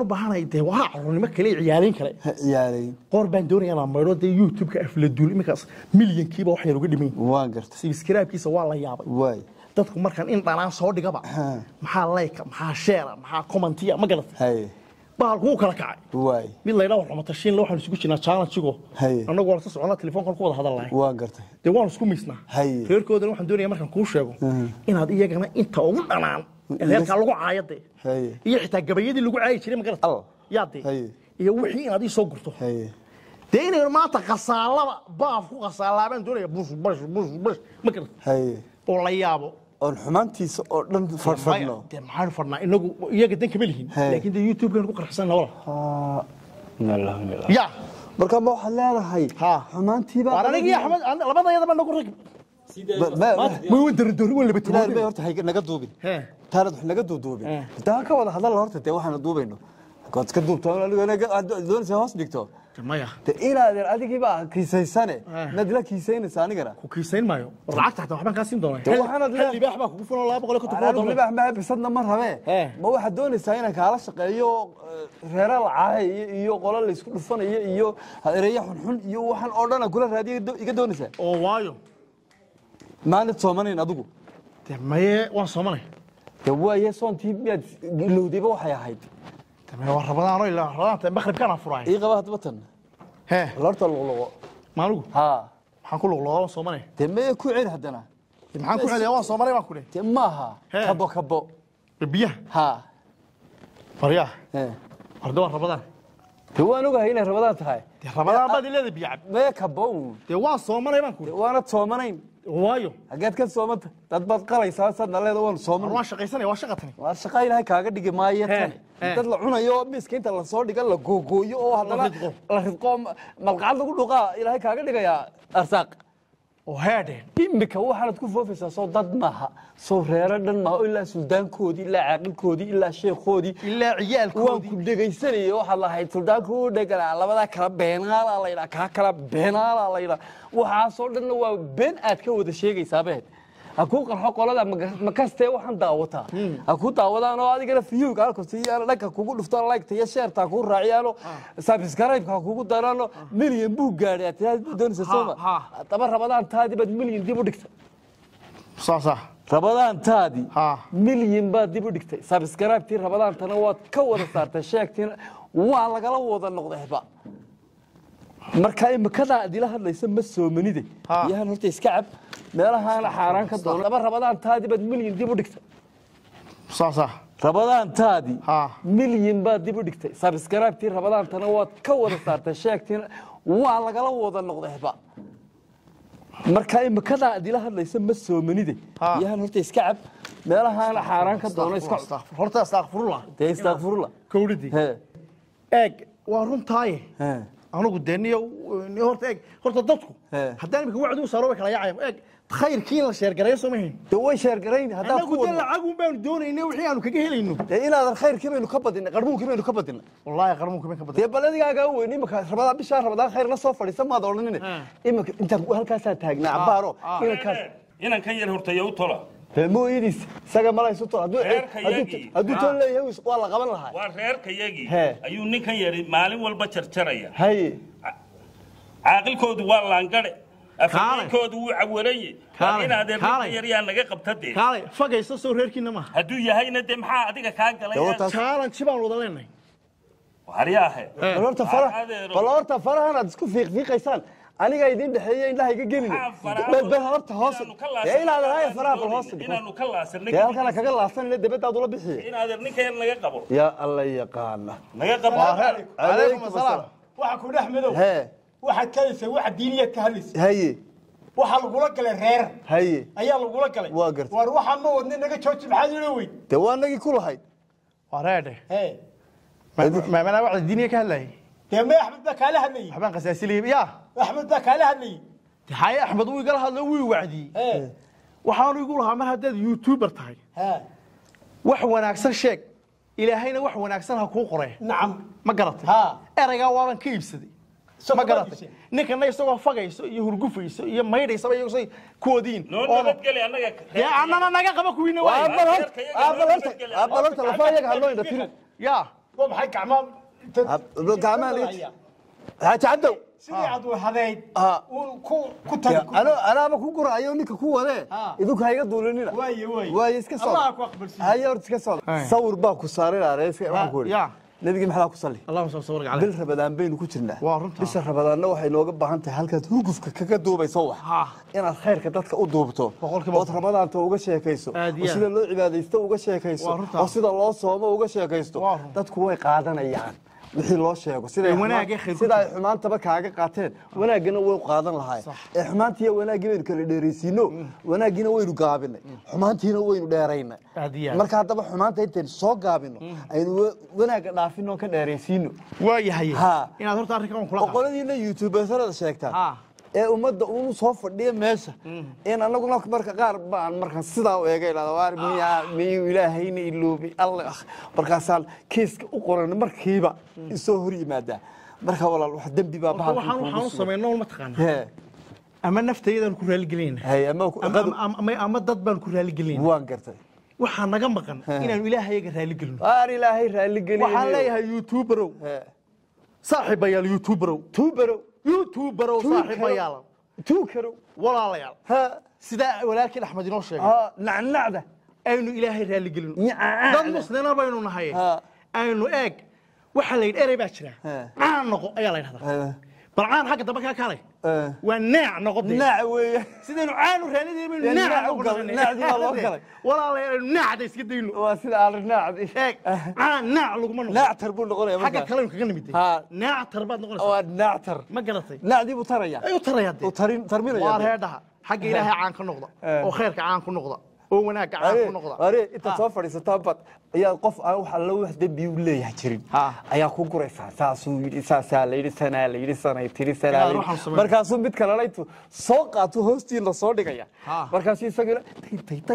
u baahanahay dee waa carruurnimo kale iyo ciyaarayn kale ha ciyaarayn qoor baan doonaya inaan maydho dee youtube-ka afladuul iminkaas milyankiiba wax yar uga dhimayn waan gartay subscribe-kiisa waa la yaabay waay dadku markaan in dhanaan soo dhigaba Ha. maxaa layka maxaa sheera maxaa commentiya ma garatay haye bahalku wuu kala kacay waay mid laydhaa war xumatashiin waxaan isugu jirnaa challenge-igo Haye. annagu waan ka soconaa telefoonkan ku wada hadalnahay waan gartay dee waan isku miisnaa Haye. reerkoodana waxaan doonaya markaan kuu sheego inaad iyagana inta ugu dhanaan ee reerkaa lagu caayade Haye. iyo xitaa gabayadii lagu caayi jiray ma garata Al. yaade Haye. iyo wixii inaad ii soo gurto haye dee inaynu maanta khasaalaba baaf ku khasaalaabaan doonaya bush bush bush bush ma garata haye oo la yaabo oon xumaantiisa oo dhan farfadhno dee maxaanu fadhnaa inagu iyaga dan kama lihin Haye. laakiin dee youtube-kan ku qarxsanna wala ya marka ma waxaad leedahay Ha. xumaantiiba waan anigii axmed an- labada yadaba nagu rag ma way darandoori waan laba ilaahay bay timaadeen horta hay naga duubin He. taanad wax naga duuduubin Eh. intaan ka wada hadal horta dee waxaana duubayno kood iska duubto doonaysa hoos dhigto maya de inaadan adigiiba kiisaysane Eh. inaad ila kiisaynaysa anigana ku kiisayn maayo war lacagta xataa waxbaan kaa siin doonaa Dee waxaanad hal libaax baa kugu fulan laba boqol iyo konton kun oo anigu dollar. libaax maa bisadna ma rabee Eh. ma waxaad doonaysaa inaan kaala shaqeeyo eh, reera lacahay iyo iyo qolo laysku dhufanayo iyo ereya xunxun iyo waxaan oo dhan aan kula raadiyo iga do- iga doonaysaa oo waayo maanad soomanayn adigu dee maye waan soomanay de waaye soontii miyaad ilowdayba waxay ahayd dee maye waa rabadaano ilaa rabadaanta maqribkaan furaay ii qaba hadba tan hee lorta luqluqo maaligu ha maxaan ku luqluqdaa waan soomanay dee meye ku celi haddana dee maxaan ku celiyaa waan soomanay baan ku dheh dee maaha He. kabo kabo dee biyaha ha baryaa he. warda waa rabadaan dee waan ogahay inay rabadaan tahay dee rabadaan baad ileeda biyo cab meye kabo uun. dee waan soomanay baan ku dee dheh waanad soomanayn waayo haggeed ka soomanta dad baad qalaysaa saadna leeda waan war sooman waan shaqaysanaya waa shaqa tani waa shaqa ilaahay kaaga dhigi maayo He, tan he. dad la cunayo oo miiska inta lasoo dhiga la googooyo oo haddana ridqo. la ridqo ma- malqacad lagu dhuqaa ilaahay kaaga dhigayaa arsaaq oo heedheen imika waxaanad ku foofaysaa soo dad maaha soo reero dhan maaha oo ilaa suldaankoodii ilaa caaqilkoodii ilaa sheekhoodii ilaa waan ciyaalkoodii ku dhegaysanayay waxaad lahayd suldaanku u dheganaa labadaa kala beenaalaa laydhaa kaa kala beenaalaa laydhaa waxaasoo dhanna waa been aad ka wada sheegaysaa beed ha kuu qarxo qolada maka- makastee waxaan daawataa ha ku daawadaan oo adigana fiyowga halkasiiyaano dhanka kugu dhuftaan laygta iyo sheerta ha kuu raaciyaano sabskraybka ha kugu daraano milyan buu gaadhay aad tiraa doonaysa sooma ha. haddaba rabadaan taadii baad milyan dib u dhigtay saasaa rabadaantaadii Ha. milyan baad dib u dhigtay sabskraibtii rabadaantana waad ka wada saartay sheegtiina waa lagala wada noqdayba marka imikadaa adila hadlaysa ma soomanide Ha. yahan horta iska cab meelahaana xaaraan ka doona laba rabadaantaadii baad milyan dib u dhigtay saasaa rabadaantaadii Ha. milyan baad dib u dhigtay sabskraibtii rabadaantana waad ka wada saartay sheegtiina waa lagala wada noqdayba marka imikadaa adila hadlaysa ma soomanide Ha. yahan horta iska cab meelahaana xaaraan ka doona iska Astaghfir- horta astakfirullah dee istakfirullah kowdhidii he eeg waa runtaaye he anugu dee niyo niyo horta eeg horta dadku He. haddaan imika wacdi u saaro way kala yaacayaan eeg khayrkii in la sheergareeyo soo mahayn dee way sheergarayn haddaad ku annagu dee wadno lacag un baanu doonayna wixii aanu kaga helayno dee inaadan khayrkii baynu ka badinay qarmuunkii baynu ka badinay wallaahi qarmuunka ma ka badan dee bal adigaagaa weyn imika rabadaan bishaa rabadaan khayr la soo fadhiisa maad odhanine imika intaan halkaasaa taagnaa cabaaro inankaas inankan yar hortaya u tola dee mooyadiis isaga malaysu tol hadduu Reerka hadduu- yagii. hadduu Ha. toon leeyahay waa la qaban lahaa waa reerkayagii He. ayuu ninkan yari maalin walba jarjaraya haye caaqilkoodu waa laangare afhayeenkoodu wuu cawaranye Kaalay, waa inaadee ninkan kaalay. yar yaa naga qabta dee kaalay fagaysa soo reerkiina maaha hadduu yahayna dee maxaa adiga kaa galay Dee wataas- challenge baan wada leenahay haryaahe bal horta faraha adeero. bal horta farahan aad isku fiiqfiiqaysaan aniga idin dhexeeya indhaha iga gelina Maxaa faraha- bal bal horta hoos Inaanu ka dee inaadan haya laasanay faraha bal hoos dhig inaanu ka laasanay dee halkana kaga laasanina debadaad ula bixiye inaadeer ninkan yar naga qabo yaa alla yaqaana naga qabo calaykum asalaam waxa ku dhex madow hee waxaad kalaysa waxa diiniyaad ka hadlaysa haye waxaa lagula galay reer haye ayaa lagula galay Waa gartay. waar waxaan ma wadna naga jooji maxaad ilo weyn dee waa nagii ku lahayd waa reedhe hee maamanaa wacdi diiniya ka hadlayay dee may axmed baa kaala hadlayey waxbaan qasaasiliyay yaa axmed baa kaala hadlayey dee haye axmed wuu igala hadlo wuu i wacdiyey hee waxaanu igu lahaa mar haddaad youtuber tahay hee wax wanaagsan sheeg ilaahayna wax wanaagsan ha kuu qoree nacam ma garatay Ha. eraygaa waaban ka iibsaday Soo ma ma garatay iibsay? ninkana isagoo fagayso iyo hurgufayso iyo maydhaysaba iyagu say kuwadiin noo oo nabadgeli annaga dee annana naga qaba kuwiina Waa waay bal horta aa bal horta aa bal horta lafa iyaga hadloo indha tirin yaa waa maxay gacmaa gacmaha liit xaaji cabdow sidii aad wahadayd Ha. uun ku ku tagi ano anaaba ku guraayo ninka ku wadee Ha. idinku hayga duulinina waaye waaye waaye iska socda allah ku aqbalsiiyo haye horta iska socda sawir baa ku saaran areeska waxaan ku ya. yidhi nabigi maxaa ku salli allahuma sal sawirka caleyh bil rabadaan baynu ku jirnaa Waa runta. bisha rabadaanna waxay nooga baahan tahay halkaad hurgufka kaga duubayso wax Ha. inaad khayrka dadka u duubto Boqolkiiba ood rabadaanta uga sheekayso Aad iyo oo aad. sida loo cibaadaysto uga sheekayso Waa runta. oo sida loo soomo uga sheekaysto Waa runta. dadku way qaadanayaan wixii loo sheego siday Ee, xumaan- wanaagee khayr ku sida ay jiro. xumaantaba kaaga qaateen wanaaggana way qaadan lahaay ee xumaantiiyo wanaaggii baynu kala dheeraysiino wanaaggiina waynu gaabinay xumaantiina waynu dheeraynay Aad iyo aad. marka haddaba xumaanta intaynu soo gaabino aynu wa- wanaagga dhaafino oo ka dheeraysiino waa yahay Ha. inaad horta arrinkan kula oo qabo qoladiina youtubersarada sheegtaan Ha. ee ummadda uu soo fadhiya meesha in anaguna marka qaar baan markaan sidaa u eega ilaa waar miyaa miyuu ilaahayna iloobi alle ah markaasaan kiiska u qoran markiiba isoo hor yimaadaa marka walaal wax dembi baa Horta bahalkan waxaan waxaan kuugu u sugan. samaynaa ma taqaana Hee, ama naftayadaan ku raaligelinayna hee, ama ku- ama, ama, ama, ama dad baan ku raaligelinayna waan gartay waxaa naga maqan inaanu ilaahayaga raaligelino waar ilaahay raalli geliyo waxaan leeyahay youtuberow saaxiibayaal youtuberow tuubarow youtuberow saaxiibayaal tuukarow walaalayaal ha sidaa walaalkii axmed inoo sheegay ha nacnacda aynu ilaahay raaligelino Nyacaacda. dad muslina baynu nahay Ha. aynu eeg waxaa la yidhi erey baa jira Ha. caan noqo ayaa la yidhahdaa Ha. bal caan xagga dambe kaa kaalay Ha. waa naac noqo dee naac weeye sidaynu caanu raadinayna baynu Dee naac naac u noqo galay, naacdii baa loo galay. walaalayaal aynu naacda iska dayno waa sida alinaacdi eeg caan naac laguma noqo naactar buu noqonaya xagga markaa kalenu kaga nimid Ha. naac tar baad noqonaysaa waa naactar ma garatay naacdii buu taraya ay u tarayaa dee uu tarin tarminaya waa dee. reedhaha xagga ilaahay caan ka noqda Eh. oo khayrka caan ku noqda oo wanaagga caan Are- ku noqda are intaad soo fadhiisataa bad ayaa qof aan wax alla wax dembi u leeyahay jirin Ha. ayaa ku guraysaa saasuu yidhi saasaa la yidhi sanaa la yidhi sanay tiri sanaa Inaad la waxaan yidhi samayn- markaasuu mid kalena intuu soo qaato hoostiina soo dhigaya Ha. markaasuu isaguna tay tay tay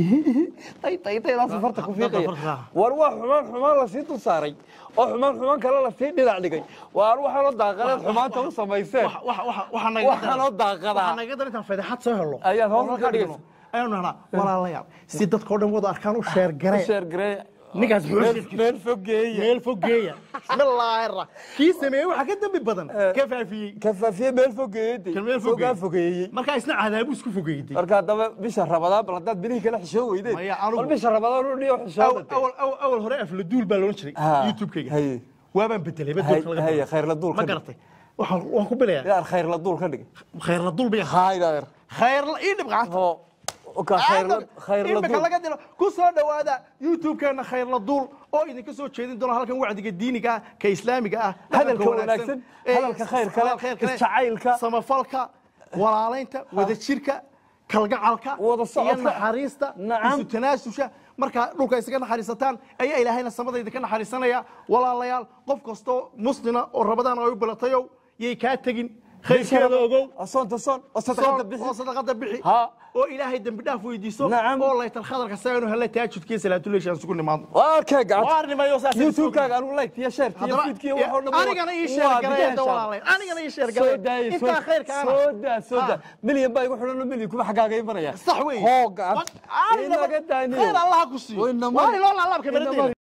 tay tay tay laasuu farta ku fiiqaya farta. war waa xumaan xumaan lasii dul saaray oo xumaan xumaan kale lasii dhinac dhigay waar waxaanoo daaqadeed xumaanta u samayseen Wax- wax- wax- waxaa naga waxaanoo daaqadaa waxaa naga dar intaan fadeexad soo helo Ayaad hoos oo ka dhigaysa. ayaanu nahnaa walaalayaal si dadkao dhan wada arkaan u sheer garee sheer gareeya ninkaas muxuu meel sheegay? meel fogeeya meel fogeeya bismillaahi ra kii sameeyey waxaa ka dembi badan ka faafiyey kafaafiye meel fogeeyey kan meel fogaa fogeeyey markaa isna cadaabu isku fogeeyey marka haddaba bisha rabadaan bal haddaad bilihii kala xishoo weydeen Maya, anigu- bal bisha rabadaan u dhiyo xishooda awal awal awal hore afla duul baa loodhan jiray Ha. youtube-kayga Haye. waabaan bedelay Hay- badoolka laga haye, bilaabo. khayr la duul ma ka dhig. garatay waxaan waan ku bilayaa inaad khayr la duul ka dhig khayr la duul biya haydaer khayr la ii dhib gacanta oo ka khayr la khayr la imika duul laga dilo ku soo dhowaada youtube-keena khayr la duul oo idinka soo jeedin doona halkan wacdiga diiniga ah ka islaamiga ah Hadalka dhaqanka wanaagsan, ee hadalka khayrka leh, khayr kale, isjacaylka. samafalka walaalaynta wadajirka kalgacalka Wada iyo socodka. naxariista Nacam. isu tanaasusha markaa dhulka isaga naxariisataan ayaa ilaahayna samadayda ka naxariisanaya walaalayaal qof kastoo muslina oo rabadaan ay u bilatayow yay kaa tegin khayrkeeda ogow soonta soon oo sadaqada bixi oo sadaqada bixi Ha. oo ilaahay dembi dhaaf weydiiso Nacam. oo laytal khadarka saynu helle taajudkiyo salaatuleyshaan sugu nimaadno waa kee gacanta waarnimayo saas youtube-kaaga anigu like iyo share iyo Haddaba, feedkiyo wax oo dhan waa- anigana ii waa sheer bidix gareeda insha Allah. walaalayn anigana ii sheer soo gareeda daaya intaa khayrka ana soo daa soo daa Ha. milyan baa igu xidhan milyan kuma xaggaaga imanaya sax wey hoo gacanta inaga daaniyo khayr allaha ku siiyo Way namari. waa iloo laalaabka Inamari. beradeyna